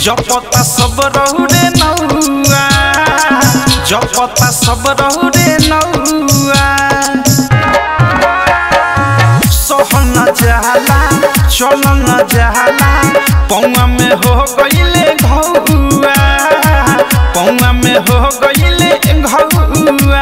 जपता सब रहुरे नौआ जपता सब रहुरे नौआ सहन जाला चलन जाला पौआ में हो गईले घौआ पौआ में हो गईले घौआ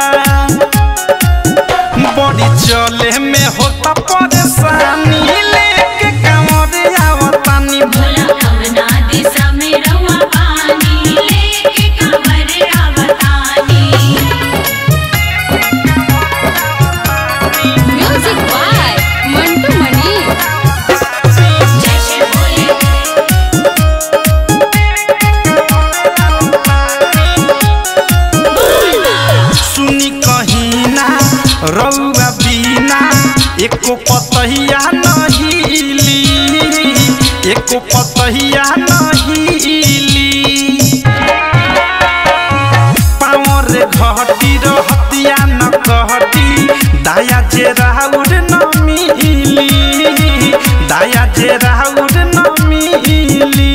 बड़ी चले में होता परेशानी लेके कांवरे आवतानी भोला कवना दिशा में रउआ पानी लेके कमर आवतानी म्यूजिक बाय मंटू मनी जय श्री भोले सुनी कहीना रउआ बीना एको पतहिया नहिली एको पतहिया नहिली पावर घटी रहतिया न कहती दाया जे राउर न मिली दाया जे राउर न मिली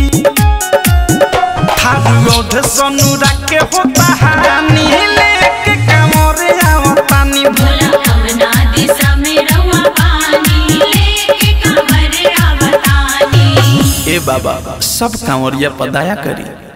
थारुओध सनुरा के होता हानि लेके कामरे आवतानी भोला कवना दिशा में रउआ पानी लेके कमर आवतानी ए बाबा सब कांवरिया पदाया करी